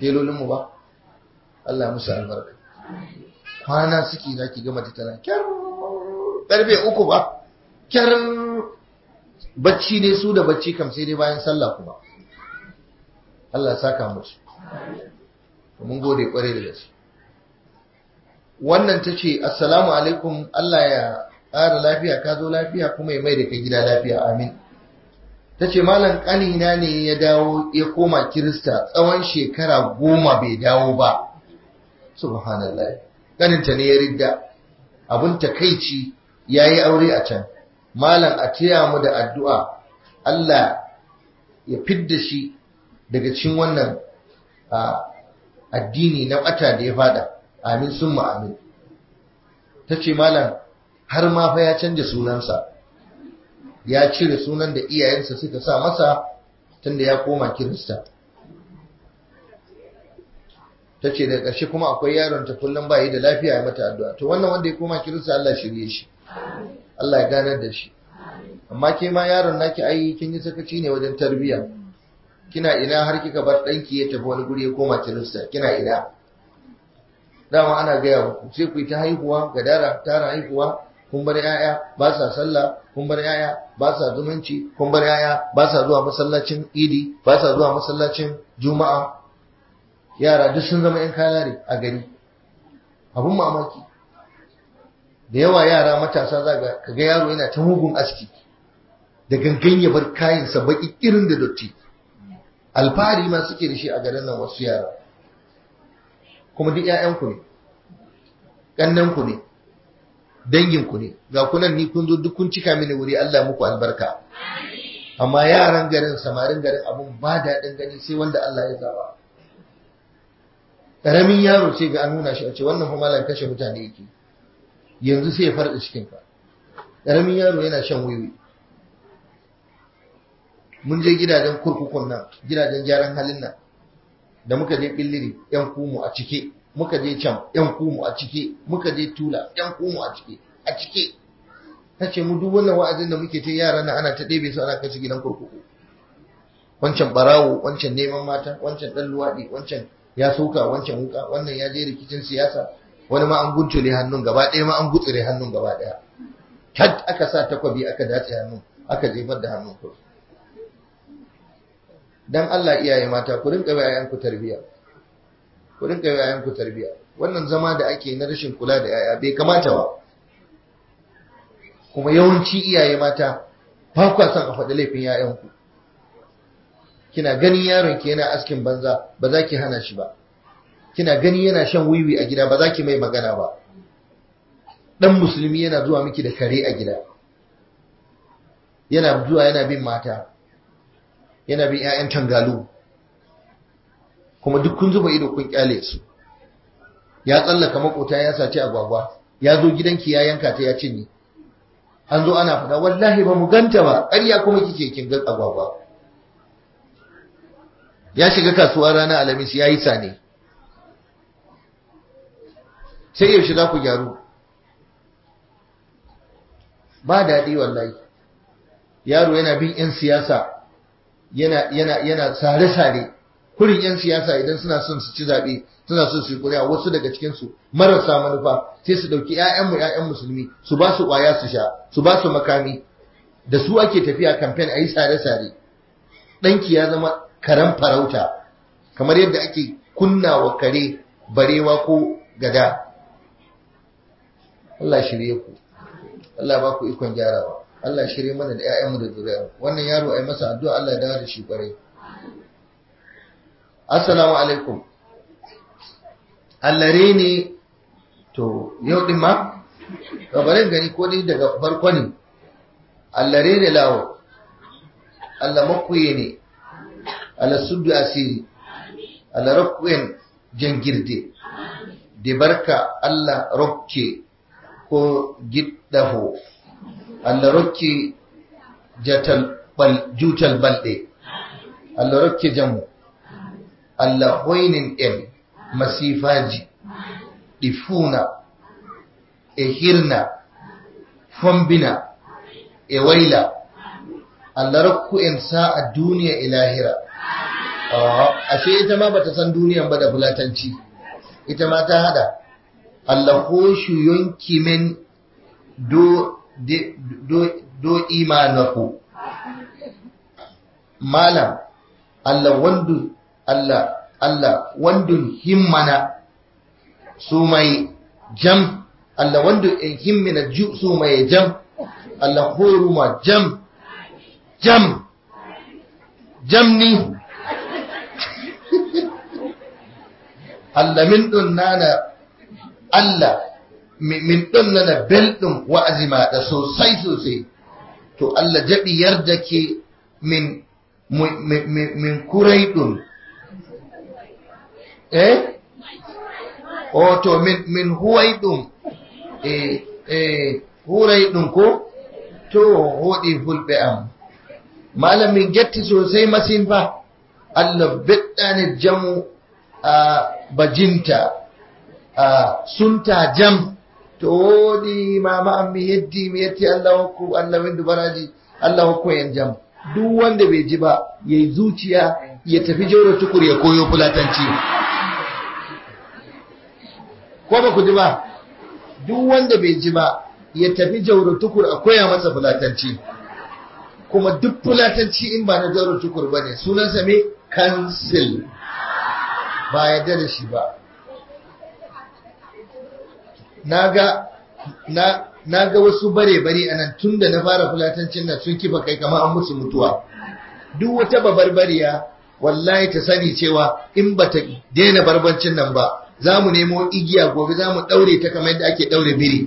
telolinmu ba Allah musu albarka kwana suke za ki gama ta tana kyar karfe uku ba kyar bacci ne su da bacci kam sai dai bayan sallah kuma Allah saka musu mun gode kware da gaske wannan ta ce assalamu alaikum Allah ya ƙara lafiya ka zo lafiya kuma ya mai da kai gida lafiya amin ta ce malam ƙanina ne ya dawo ya koma kirista tsawon shekara goma bai dawo ba subhanallah ƙaninta ne ya ridda abin takaici ya yi aure a can malam a taya mu da addu'a Allah ya fidda shi daga cikin wannan addini na ɓata da ya fada amin sun amin ta ce malam har ma fa ya canja sunansa ya cire sunan da iyayensa suka sa masa tunda ya koma kirista ta ce da ƙarshe kuma akwai yaron ta kullum ba yi da lafiya ya mata addu'a to wannan wanda ya koma kirista Allah shirye shi Allah ya ganar da shi amma ke ma yaron naki ai kin yi sakaci ne wajen tarbiyya kina ina har kika bar ɗanki ya tafi wani guri ya koma kirista kina ina dama ana gaya muku sai ku yi ta haihuwa ga dara tara haihuwa kun bar yaya ba sa sallah kun bar yaya ba sa zumunci kun bar yaya ba sa zuwa masallacin idi ba sa zuwa masallacin juma'a yara duk sun zama yan kalare a gari abun mamaki da yawa yara matasa za ga kaga yaro yana ta mugun aski da gangan ya bar kayansa baki irin da dotti alfahari ma suke da shi a garin nan wasu yara kuma duk 'ya'yanku ne ƙannanku ne danginku ne ga kunan ni kun zo duk kun cika mini wuri Allah muku albarka amma yaran garin samarin garin abun ba daɗin gani sai wanda Allah ya zaba ƙaramin yaro sai ga an nuna shi a ce wannan kuma malam kashe mutane yake yanzu sai ya farɗa cikin ka ƙaramin yaro yana shan wiwi mun je gidajen kurkukun nan gidajen gyaran halin nan da muka je billiri yan kumu a cike muka je can yan kumu a cike muka je tula yan kumu a cike a cike ta ce mu duk wannan wa'azin da muke ta yara na ana ta ɗebe su ana kai su gidan kurkuku wancan barawo wancan neman mata wancan ɗan luwaɗi wancan ya sauka wancan wuka wannan ya je rikicin siyasa wani ma an guntule hannun gaba ɗaya ma an gutsire hannun gaba ɗaya kat aka sa takwabi aka datse hannun aka jefar da hannun kurkuku dan Allah iyaye mata ku rinka bai yayanku tarbiya ku rinka bai yayanku tarbiya wannan zama da ake na rashin kula da yaya bai kamata ba kuma yawanci iyaye mata ba ku son a faɗi laifin yayanku kina ganin yaron ki yana askin banza ba za ki hana shi ba kina gani yana shan wiwi a gida ba za ki mai magana ba dan musulmi yana zuwa miki da kare a gida yana zuwa yana bin mata yana bin 'ya'yan tangalu kuma duk kun zuba ido kun kyale su ya tsallaka makota ya saci agwagwa ya zo gidanki ya yanka ta ya cinye an zo ana fada wallahi ba mu ganta ba ƙarya kuma kike kin ga agwagwa ya shiga kasuwa ranar alamis ya yi sane sai yaushe za ku gyaru ba daɗi wallahi yaro yana bin 'yan siyasa yana yana yana sare-sare kurin 'yan siyasa idan suna son su ci zaɓe suna son su yi ƙuri'a wasu daga cikinsu marasa manufa sai su ɗauki 'ya'yanmu 'ya'yan musulmi su ba su ƙwaya su sha su ba su makami da su ake tafiya kamfen a yi sare-sare ɗanki ya zama karen farauta kamar yadda ake kunna wa kare barewa ko gada Allah shirye ku Allah ba ku ikon gyarawa Allah shirye mana da ‘ya'yanmu da zuriyar wannan yaro a yi masa addu'a Allah ya dawo da shi kwarai. Assalamu alaikum. Allare ne, to, yau ɗin ma? Gabarin gani ko ni daga farko ne, allare ne lawo, Allah makuye ne, Allah suddu asiri, Allah rakkuyen jangirde, da barka Allah rokke ko giddaho. Allah rokke jatal bal jutal balɗe Allah rokke jamu Allah hoynin en masifaji ɗi fuuna e hirna fombina e wayla Allah rokku en sa'a duniya e lahira ashe ita ma bata san duniyan ba da fulatanci ita ma ta hada allahoshu yunki min do do do imanaku malam Allah wandu Allah Allah wandun himmana su mai jam Allah wandu in himmina ju su mai jam Allah horuma jam jam jamni Allah min ɗin nana Allah min ɗin nana belɗin wa'azima da sosai sosai to Allah jaɓi yarda ke min min kurai ɗin eh o to min min huwai ɗin eh eh hurai ɗin ko to hoɗi fulɓe am malamin getti sosai masin fa Allah beɗɗani jamu a bajinta a sunta jam to woɗi mama an mi yeddi mi yetti Allah hokku Allah windu baraji Allah hokku en jam duk wanda bai ji ba yayi zuciya ya tafi jauro tukur ya koyo fulatanci ko ba ku ji ba duk wanda bai ji ba ya tafi jauro tukur a koya masa fulatanci kuma duk fulatanci in ba na jauro tukur ba ne sunansa me kansil ba yadda da shi ba na ga wasu bare-bare a nan tun da na fara fulatancin nan sun kifa kai kama an musu mutuwa duk wata babarbariya wallahi ta sani cewa in ba ta daina barbancin nan ba za mu nemo igiya gobe za mu ɗaure ta kamar yadda ake ɗaure biri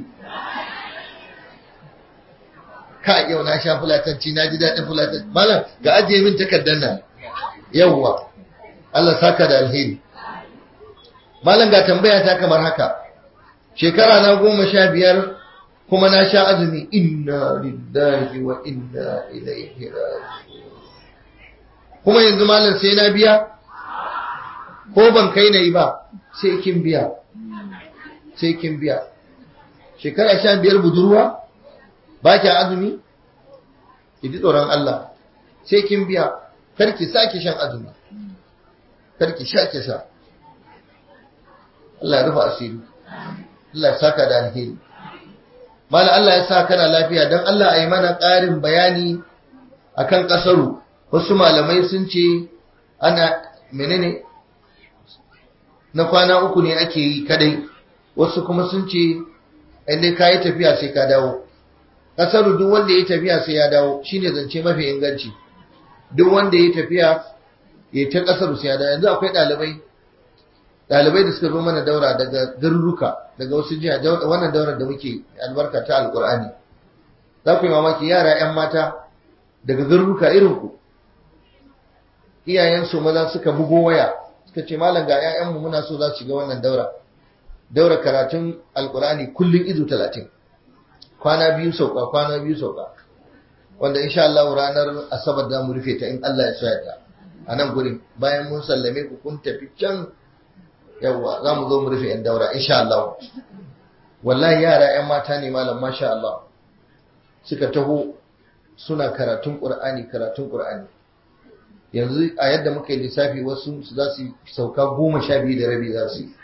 ka yau na sha fulatanci na ji daɗin fulatanci malam ga ajiye min takardar nan yawwa Allah saka da alheri malam ga tambaya ta kamar haka shekara na goma sha biyar kuma na sha azumi inna lillahi wa inna ilaihi raji'un kuma yanzu malam sai na biya ko ban kai na yi ba sai kin biya sai kin biya shekara sha biyar budurwa ba ki azumi ki ji tsoron Allah sai kin biya kar ki sake shan azumi kar ki sha ki sha Allah ya rufa asiri Allah ya saka da alheri mala Allah ya sa kana lafiya don Allah a yi mana ƙarin bayani akan ƙasaru wasu malamai sun ce ana menene na kwana uku ne ake yi kadai wasu kuma sun ce inda ka yi tafiya sai ka dawo ƙasaru duk wanda ya tafiya sai ya dawo shine zance mafi inganci duk wanda ya tafiya ya ta ƙasaru sai ya dawo yanzu akwai ɗalibai ɗalibai da suka zo mana daura daga garuruka daga wasu jiha wannan daurar da muke albarka ta alkur'ani za ku yi mamaki yara 'yan mata daga garuruka irin ku iyayensu maza suka bugo waya suka ce malam ga 'ya'yanmu muna so za su shiga wannan daura daura karatun alkur'ani kullum izu talatin kwana biyu sauka kwana biyu sauka wanda insha Allah ranar asabar da mu rufe ta in Allah ya so yadda a nan gurin bayan mun sallame ku kun tafi can yawwa za mu zo mu rufe yan daura insha Allah wallahi yara yan mata ne malam masha Allah suka taho suna karatun Qur'ani karatun Qur'ani yanzu a yadda muka yi lissafi wasu su za su sauka goma sha biyu da rabi za su yi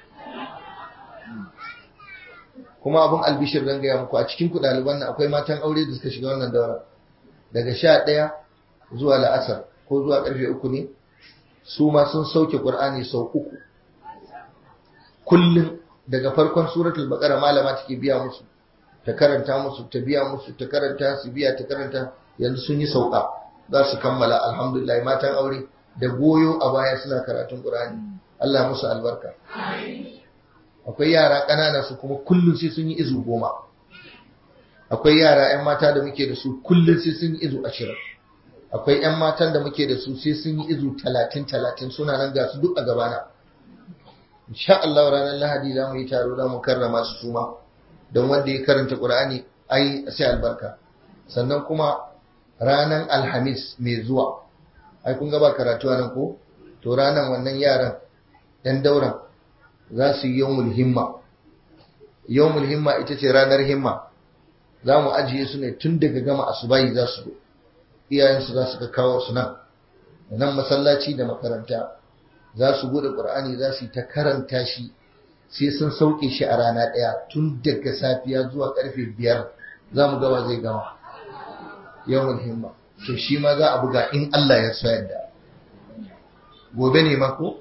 kuma abin albishir zan gaya muku a cikin ku ɗaliban nan akwai matan aure da suka shiga wannan daura daga sha ɗaya zuwa la'asar ko zuwa ƙarfe uku ne su ma sun sauke Qur'ani sau uku kullum daga farkon suratul baqara malama take biya musu ta karanta musu ta biya musu ta karanta su biya ta karanta yanzu sun yi sauka za su kammala alhamdulillah matan aure da goyo a baya suna karatun qur'ani Allah musu albarka akwai yara ƙanana su kuma kullum sai sun yi izu goma akwai yara 'yan mata da muke da su kullum sai sun yi izu ashirin akwai 'yan matan da muke da su sai sun yi izu talatin talatin suna nan ga su duk a gabana insha Allah ranar Lahadi za mu yi taro za mu karrama su suma don wanda ya karanta Qur'ani ai sai albarka sannan kuma ranar Alhamis mai zuwa ai kun ga ba karatu nan ko to ranar wannan yaran dan dauran za su yi yawmul himma yawmul himma ita ce ranar himma za mu ajiye su ne tun daga gama asubahi za su zo iyayensu za su ka kawo su nan da nan masallaci da makaranta za su bude ƙur'ani za su yi ta karanta shi sai sun sauke shi a rana ɗaya tun daga safiya zuwa ƙarfe biyar za mu gaba zai gama yawan himma to shi ma za a buga in Allah ya so yadda gobe ne mako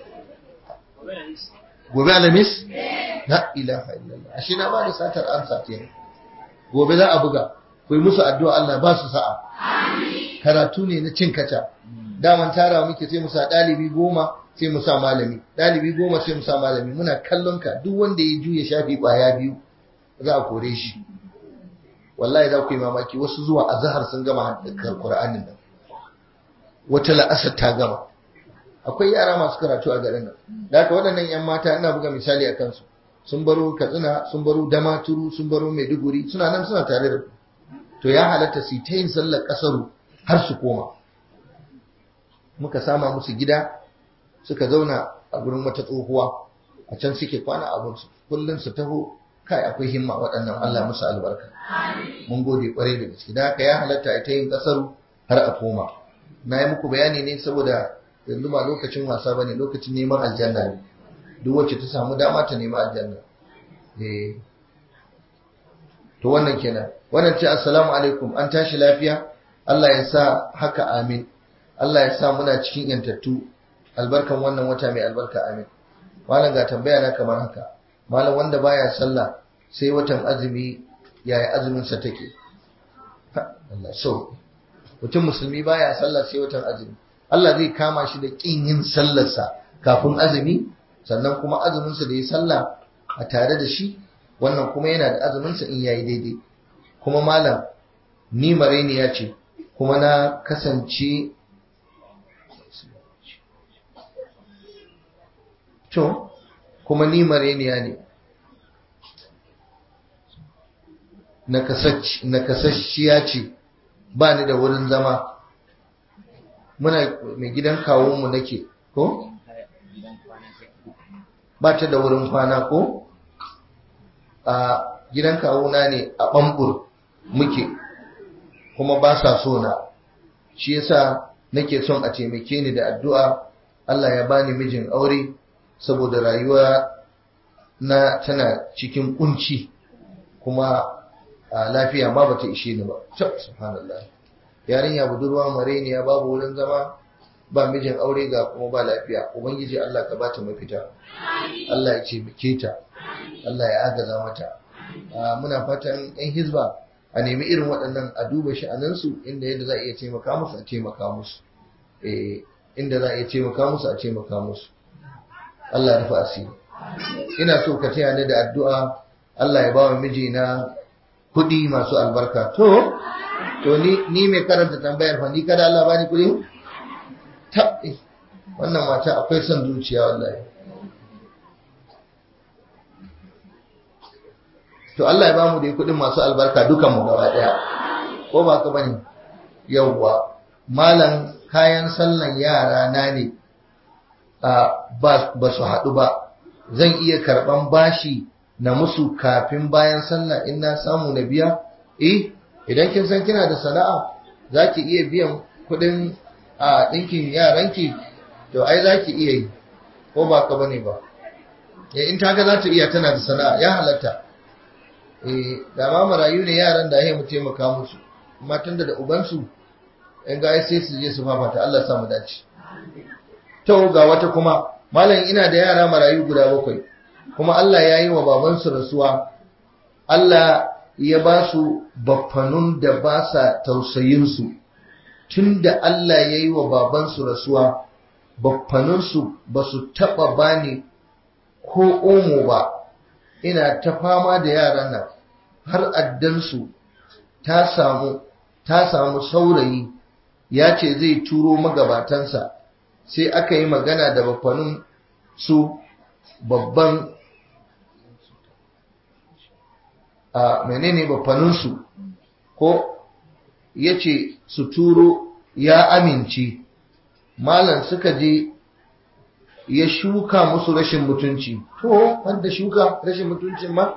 gobe alamis la ilaha illallah ashe na ba da satar amsa kenan gobe za a buga ku yi musu addu'a Allah ba su sa'a karatu ne na cin kaca daman tara muke sai mu sa ɗalibi goma sai mu sa malami ɗalibi goma sai mu sa malami muna kallon ka duk wanda ya juya shafi ƙwaya biyu za a kore shi wallahi za ku yi mamaki wasu zuwa azhar sun gama haddakar Qur'anin nan wata la'asar ta gama akwai yara masu karatu a garin nan da haka waɗannan yan mata ina buga misali a kansu sun baro Katsina sun baro Damaturu sun baro Maiduguri suna nan suna tare da ku to ya halatta su ta yin sallar kasaru har su koma muka sama musu gida suka zauna a gurin wata tsohuwa a can suke kwana abinsu kullum su taho kai akwai himma waɗannan Allah musu albarka mun gode kwarai da gaske da haka ya halatta a ta yin kasaru har a koma na yi muku bayani ne saboda yanzu ba lokacin wasa bane lokacin neman aljanna ne duk wacce ta samu dama ta nemi aljanna eh to wannan kenan wannan ce assalamu alaikum an tashi lafiya Allah ya sa haka amin Allah ya sa muna cikin yantattu albarkan wannan wata mai albarka amin malam ga tambaya na kamar haka malam wanda baya sallah sai watan azumi yaya azumin sa take Allah so mutum musulmi baya sallah sai watan azumi Allah zai kama shi da kin yin sallarsa kafin azumi sannan kuma azumin sa da ya sallah a tare da shi wannan kuma yana da azumin sa in yayi daidai kuma malam ni maraini ya ce kuma na kasance to kuma ni mareniya ne nakasasshiya ce ba ni da wurin zama muna mai gidan kawunmu nake ko? ba ta da wurin kwana ko? a gidan kawuna ne a ɓambur muke kuma ba sa so na shi yasa nake son a taimake ni da addu'a Allah ya bani mijin aure saboda rayuwa na tana cikin kunci kuma a lafiya ma bata ishe ni ba subhanallah yarinya budurwa mareniya babu wurin zama ba mijin aure ga kuma ba lafiya ubangiji Allah ka bata mafita Allah ya ce ta Allah ya agaza mata muna fatan yan hizba a nemi irin waɗannan a duba sha'anansu inda yadda za a iya taimaka musu a taimaka musu inda za a iya taimaka musu a taimaka musu Allah ya rufe asiri ina so ka taya ni da addu'a Allah ya ba wa mijina kuɗi masu albarka to to ni ni mai karanta tambayar fa ni kada Allah bani kuɗi tabbi wannan mata akwai son zuciya wallahi to Allah ya ba mu da kuɗin masu albarka dukan mu gaba daya ko ba ka bane yawwa malam kayan sallan yara na ne ba su haɗu ba zan iya karɓan bashi na musu kafin bayan sallah in na samu na biya eh idan kin san kina da sana'a za ki iya biyan kuɗin a ɗinkin yaranki to ai za ki iya yi ko ba ka bane ba in ta ga za ta iya tana da sana'a ya halatta eh da ma marayu ne yaran da ya mu taimaka musu matan da da ubansu in ga sai su je su fafata Allah sa mu dace to ga wata kuma malam ina da yara marayu guda bakwai kuma Allah ya yi wa babansu rasuwa Allah ya ba su baffanun da ba sa tausayinsu tun da Allah ya yi wa babansu rasuwa baffanunsu ba su taɓa bani ko omo ba ina ta fama da yaran nan har addansu ta samu ta samu saurayi ya ce zai turo magabatansa sai aka yi magana da bafanin su babban a menene bafaninsu ko ya ce su turo ya amince malam suka je ya shuka musu rashin mutunci to wanda shuka rashin mutuncin ma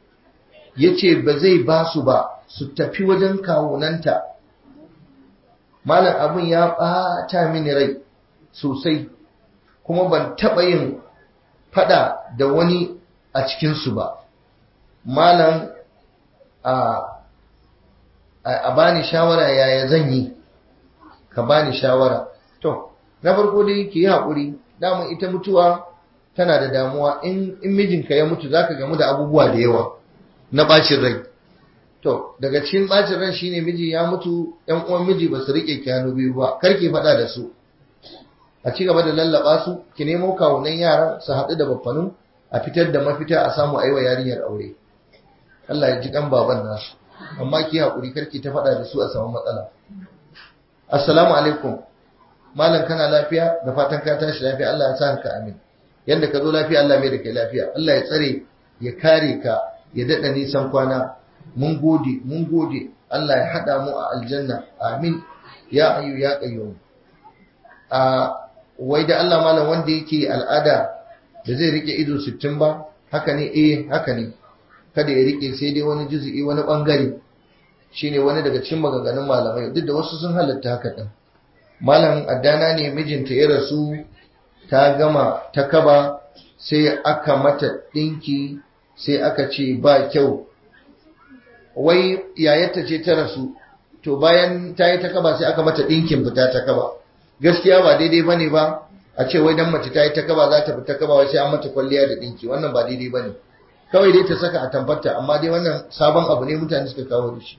ya ce ba zai ba su ba su tafi wajen kawunanta malam abin ya ɓata mini rai sosai kuma ban taɓa yin fada da wani a cikinsu ba malam a a bani shawara yaya zan yi ka bani shawara to na farko dai ki yi haƙuri damun ita mutuwa tana da damuwa in mijinka ya mutu zaka gamu da abubuwa da yawa na bacin rai to daga cikin bacin rai shine miji ya mutu yan uwan miji ba su rike kyano biyu ba kar ki faɗa da su a ci gaba da lallaba su ki nemo kawunan yara su haɗu da baffanu a fitar da mafita a samu aiwa yarinyar aure Allah ya ji kan baban nasu amma ki haƙuri karki ta faɗa da su a samu matsala assalamu alaikum malam kana lafiya da fatan ka tashi lafiya Allah ya sa ka amin yanda ka zo lafiya Allah mai da kai lafiya Allah ya tsare ya kare ka ya daɗa nisan kwana mun gode mun gode Allah ya haɗa mu a aljanna amin ya ayu ya qayyum a wai da Allah malam wanda yake al'ada da zai rike ido 60 ba haka ne eh haka ne kada ya rike sai dai wani juzu'i wani bangare shine wani daga cikin maganganun malamai duk da wasu sun halatta haka din malam addana ne mijinta ya rasu ta gama ta kaba sai aka mata dinki sai aka ce ba kyau wai yayarta ce ta rasu to bayan ta yi ta kaba sai aka mata dinkin fita ta kaba gaskiya ba daidai bane ba a ce wai dan mace ta yi ta kaba za ta fita kaba wai sai an mata kwalliya da dinki wannan ba daidai bane kawai dai ta saka a tamfarta amma dai wannan sabon abu ne mutane suka kawo da shi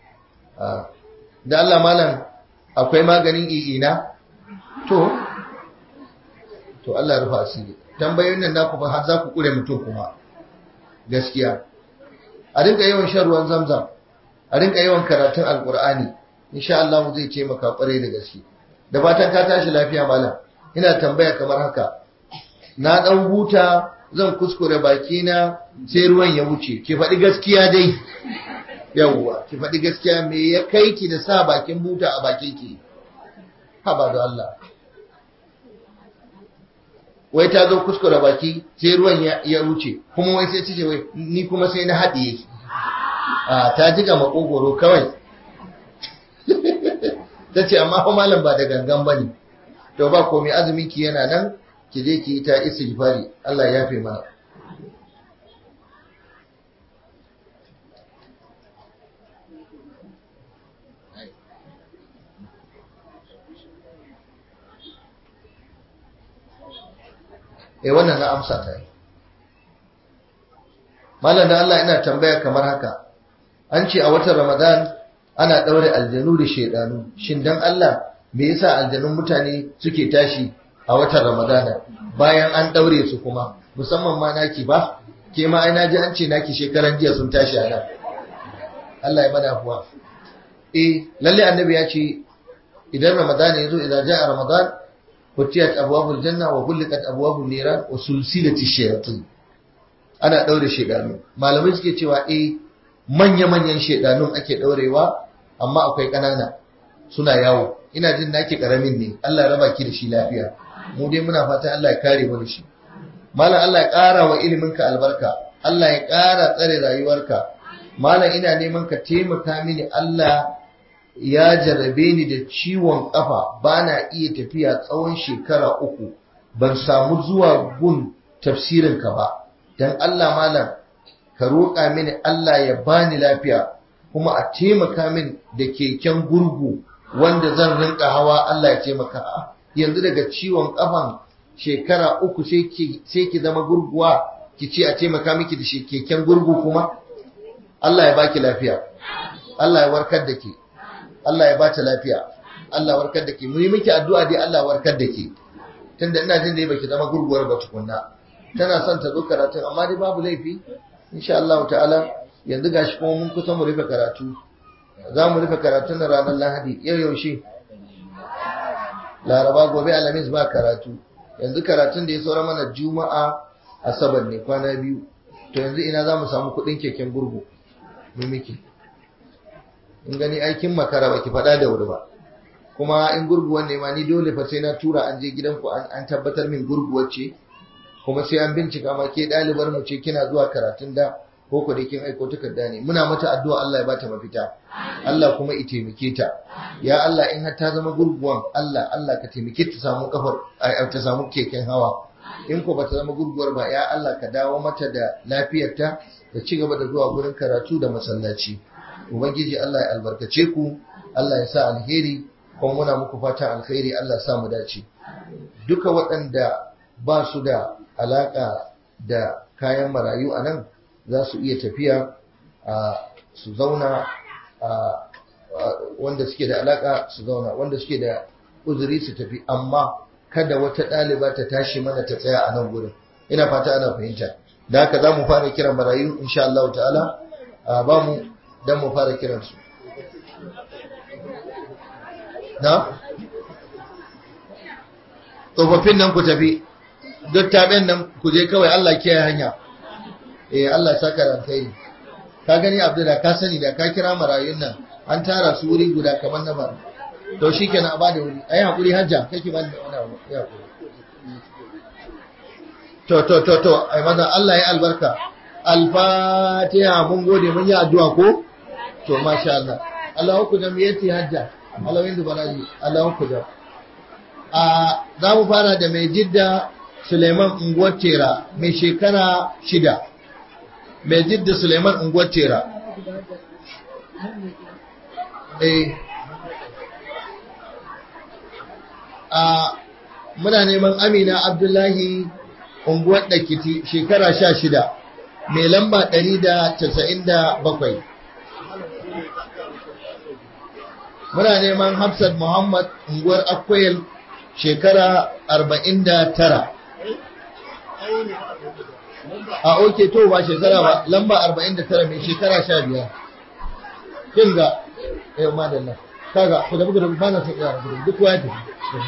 da Allah malam akwai maganin i'ina to to Allah ya rufa asiri tambayoyin nan naku har za ku kure mutum kuma gaskiya a rinka yawan shan ruwan zamzam a rinka yawan karatun alkur'ani insha Allah zai taimaka kwarai da gaske da fatan ka tashi lafiya malam ina tambaya kamar haka na dan huta zan kuskure bakina sai ruwan ya wuce ki faɗi gaskiya dai yawwa ki faɗi gaskiya me ya kai ki da sa bakin buta a bakin ki haba da Allah wai ta zo kuskure baki sai ruwan ya wuce kuma wai sai ce wai ni kuma sai na haɗiye a ta jiga makogoro kawai ta ce amma fa malam ba da gangan bane to ba komai azumin ki yana nan ki je ki yi ta istighfari Allah ya yafe mana eh wannan na amsa ta yi malam da Allah ina tambaya kamar haka an ce a watan Ramadan ana daure aljanu da shedanu shin dan Allah me yasa aljanun mutane suke tashi a watan Ramadana bayan an daure su kuma musamman ma naki ba ke ma ai naji an ce naki shekaran jiya sun tashi a nan Allah ya bada kuwa eh lalle annabi ya ce idan Ramadana yazo idan ja'a Ramadan futiyat abwabul janna wa ghulqat abwabun niran wa sulsilati shayatin ana daure shedanu malamai suke cewa eh manya manyan shedanun ake daurewa amma akwai kanana suna yawo ina jin naki karamin ne Allah ya raba ki da shi lafiya mu dai muna fatan Allah ya kare mu da shi malam Allah ya ƙara wa iliminka albarka Allah ya ƙara tsare rayuwarka malam ina neman ka taimaka mini Allah ya jarrabe ni da ciwon kafa bana iya tafiya tsawon shekara uku ban samu zuwa gun tafsirinka ba dan Allah malam ka roƙa mini Allah ya bani lafiya kuma a taimaka min da keken gurgu wanda zan rinka hawa Allah ya taimaka yanzu daga ciwon kafan shekara uku sai ki zama gurguwa ki ce a taimaka miki da keken gurgu kuma Allah ya baki lafiya Allah ya warkar da ke Allah ya bata lafiya Allah warkar da ke mu yi miki addu'a dai Allah warkar da ke tunda ina jin dai baki zama gurguwar ba tukunna tana son ta zo karatun amma dai babu laifi insha Allah ta'ala yanzu gashi kuma mun kusa mu rufe karatu za mu rufe karatun na ranar Lahadi yau yaushe Laraba gobe Alhamis ba karatu yanzu karatun da ya saura mana Juma'a Asabar ne kwana biyu to yanzu ina za mu samu kuɗin keken gurgu mu miki in gani aikin makara ba ki faɗa da wuri ba kuma in gurguwan ne ma ni dole fa sai na tura an je gidanku an tabbatar min gurguwar ce kuma sai an bincika ma ke ɗalibar mu ce kina zuwa karatun da ko ko da kin aiko takarda ne muna mata addu'a Allah ya bata mafita Allah kuma ya taimake ta ya Allah in har ta zama gurguwan Allah Allah ka taimake ta samu kafar ta samu keken hawa in ko bata zama gurguwar ba ya Allah ka dawo mata da lafiyarta da ci gaba da zuwa gurin karatu da masallaci ubangiji Allah ya albarkace ku Allah ya sa alheri kuma muna muku fatan alheri Allah ya sa mu dace duka waɗanda ba su da alaka da kayan marayu a nan za su iya tafiya su zauna wanda suke da alaka su zauna wanda suke da uzuri su tafi amma kada wata ɗaliba ta tashi mana ta tsaya a nan gurin ina fata ana fahimta da haka za mu fara kiran marayu insha Allah ta'ala ba mu dan mu fara kiran su na tsofaffin nan ku tafi duk taɓen nan ku je kawai Allah kiyaye hanya eh Allah saka da kai ka gani Abdul da ka sani da ka kira marayun nan an tara su wuri guda kamar na bara to shikenan a bada wuri ayi hakuri hajja kake bani wani abu ya hakuri to to to to ai maza Allah ya albarka al-fatiha mun gode mun yi addu'a ko to masha Allah Allah ku da miyati hajja Allah yin baraji Allah ku da a za mu fara da mai jidda Suleiman unguwar tera mai shekara shida mai jidda Suleiman unguwar tera eh a muna neman Amina Abdullahi unguwar Dakiti shekara sha shida mai lamba ɗari da casa'in da bakwai muna neman Hafsat Muhammad unguwar Akwai shekara arba'in da tara a oke to ba shekara ba lamba arba'in da tara mai shekara sha biyar kin ga yau madalla kaga ku da buga da ba na son yara gudu duk waya tafi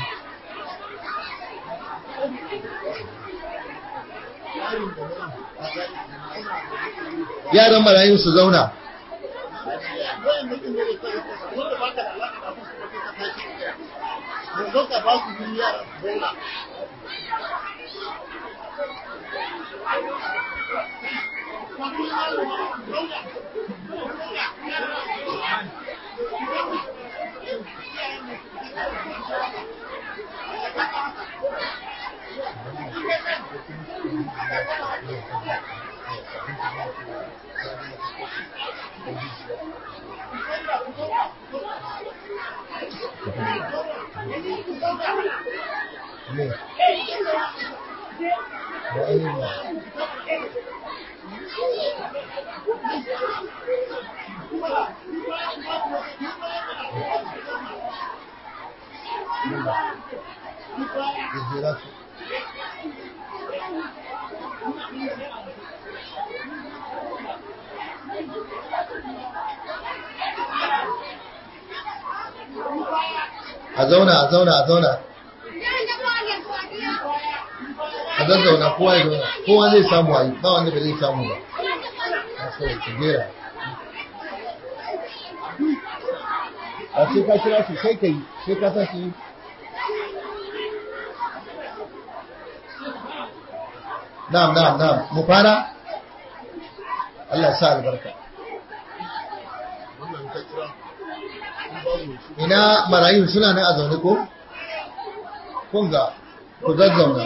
yaran marayun su zauna a zauna a zauna a zauna a zazzauna kowa ya zauna kowa zai samu a yi ba wanda ba zai samu ba a sai ku jera a sai ka kira su sai ka yi sai ka sa su yi na'am na'am na'am mu fara Allah ya sa albarka ina marayun suna nan a zaune ko? kunga ku zazzauna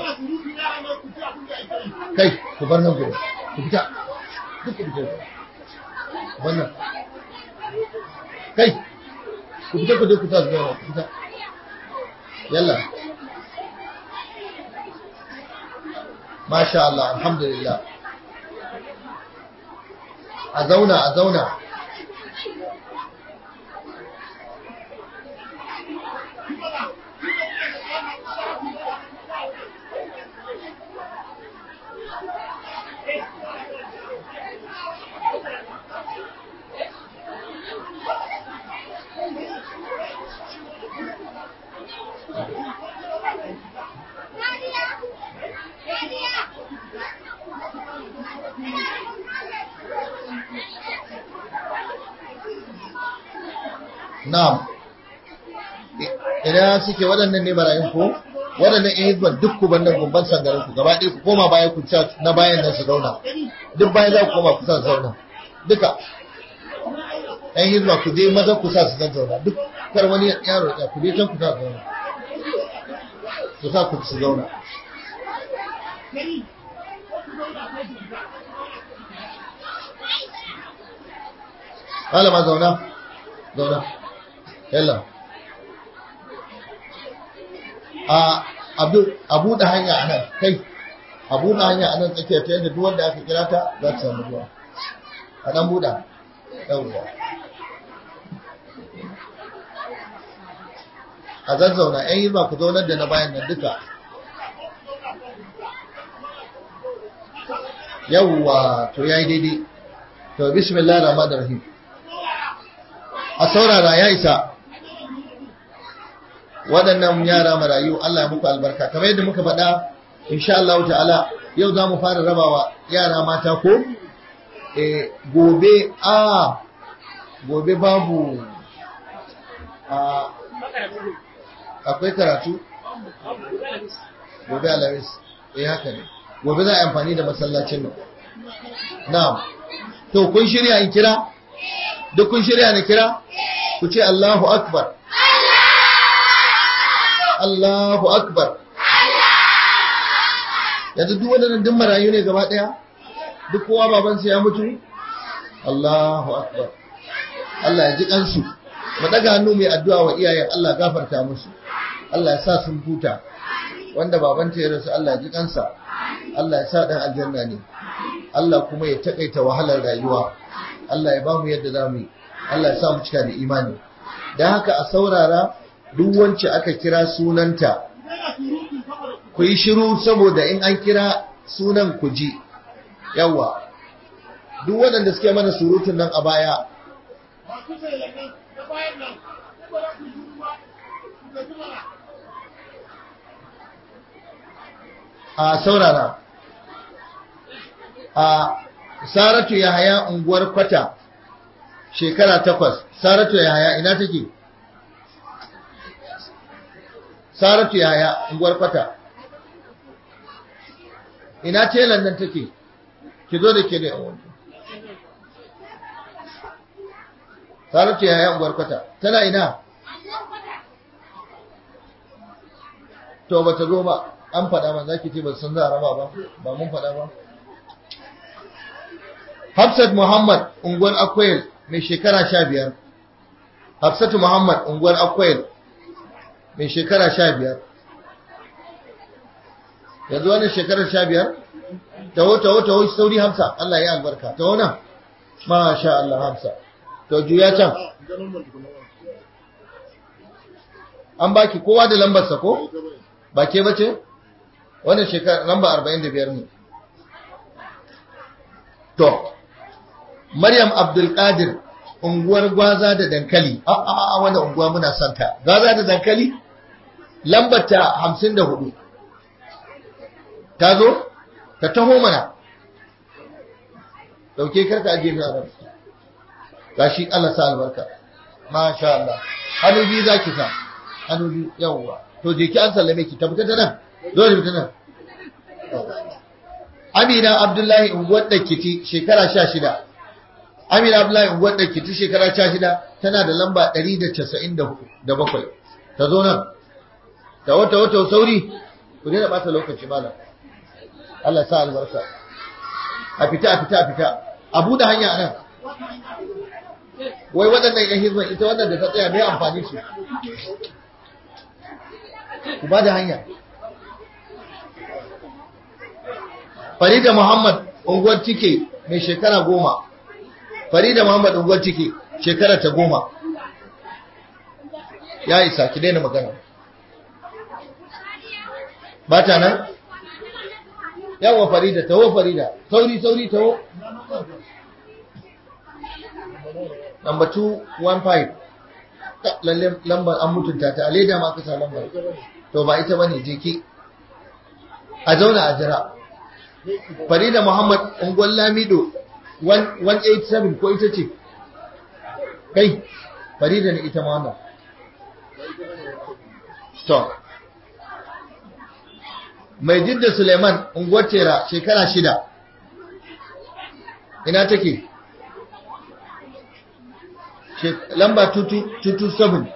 kai ku bar nan gudu ku fita duk ku fita wannan kai ku fita ku je ku ta zauna ku fita yalla masha Allah alhamdulillah a zauna a zauna Na'am. Ina suke waɗannan ne barayin ko? waɗannan yan hizban duk ku bannan gumban sangarin ku gaba ɗaya ku koma baya ku sa na bayan nan su zauna duk bayan za ku koma ku sa su zauna duka yan hizba ku je maza ku sa su zan zauna duk kar wani yaro ya ku je can ku sa su zauna ku sa ku su zauna Malama zauna, zauna, yalla. A buɗe hanya a nan, kai, a buɗe hanya a nan tsakiyar ta yadda duwanda aka kira ta za ta samu ruwa. A ɗan buɗa, yawwa. A zazzauna, ‘yan yi ba ku zaunar da na bayan nan duka. Yawwa, to ya yi daidai. To, bismillah rahman rahim. a saurara ya isa waɗannan yara marayu Allah ya muku albarka kamar yadda muka faɗa insha Allah ta'ala yau za mu fara rabawa yara mata ko e, gobe a gobe babu a akwai karatu gobe alamis eh haka ne gobe za a yi amfani da masallacin nan na'am to kun shirya in kira duk kun shirya na kira ku ce Allahu Akbar Allahu Akbar yanzu duk waɗannan duk marayu ne gaba ɗaya duk kowa babansa ya mutu Allahu Akbar Allah ya ji kansu mu daga hannu mai addu'a wa iyayen Allah gafarta musu Allah ya sa sun huta wanda babanta ya rasu Allah ya ji kansa Allah ya sa dan aljanna ne Allah kuma ya takaita wahalar rayuwa Allah ya bamu yadda za mu yi Allah ya sa mu cika da imani don haka a saurara duk wacce aka kira sunanta ku yi shiru saboda in an kira sunan ku ji yawa duk waɗanda suke mana surutun nan a baya a saurara a saratu ya haya unguwar kwata shekara takwas saratu ya haya ina take saratu ya haya unguwar kwata ina telan nan take ki zo da ke da yawon saratu ya haya unguwar kwata tana ina to ba ta zo ba an faɗa ma za ki ce ba san za a raba ba ba mun faɗa ba Hafsat Muhammad unguwar Akwai mai shekara sha biyar. Hafsatu Muhammad unguwar Akwai mai shekara sha biyar. Yanzu wani shekarar sha biyar? Taho, taho, taho, sauri Hamsa, Allah ya albarka. Taho nan? Masha Allah Hamsa. To juya can. An baki kowa da lambarsa ko? Ba ke bace? Wannan shekara lamba arba'in da biyar ne. To, Maryam Abdulkadir unguwar gwaza da dankali a a a wannan unguwa muna son ta gwaza da dankali lambar ta 54 ta zo ta taho mana dauke karka aje mai aran gashi Allah sa albarka masha Allah hannu biyu zaki sa hannu biyu yawwa to je ki an sallame ki ta fita ta nan zo ta fita nan Amina Abdullahi unguwar da kiti shekara 16 Amina Abdullahi unguwar da kiti shekara 16 tana da lamba 197 ta zo nan ta wata wata sauri ku daina bata lokaci malam Allah sa albarka a fita a fita a fita a buɗe hanya nan wai waɗannan yan hizban ita wannan da ta tsaya mai amfani su ku ba da hanya Farida Muhammad unguwar tike mai shekara goma. Farida Muhammad unguwar tike shekara ta goma. Ya isa ki daina magana. Ba ta nan? Yawa Farida, taho Farida, sauri sauri taho. Number 215. Lalle lambar an mutunta ta, a leda ma ka sa lambar. To ba ita bane je ki. A zauna a jira. Farida Muhammad Ungwan Lamido 187 ko ita ce? Kai, Farida ne ita ma wannan. To, mai jidda suleiman unguwar tera shekara shida ina take lamba 227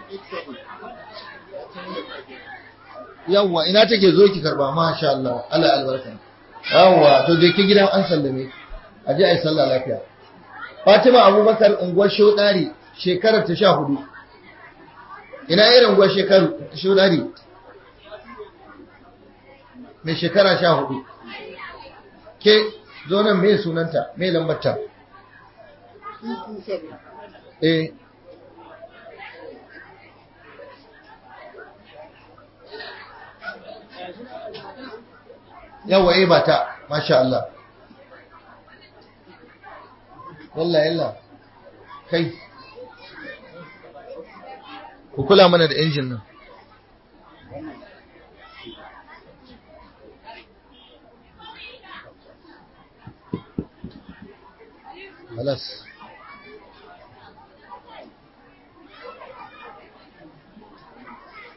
yawwa ina take zo ki karba masha Allah Allah albarka yawwa to je ki gidan an sallame aje ai sallah lafiya Fatima Abubakar unguwar Shodari shekarar ta 14 ina irin unguwar shekaru Shodari mai shekara 14 ke zo nan me sunanta me lambarta eh yawa eh bata masha Allah wallahi yalla kai ku kula mana da injin nan خلاص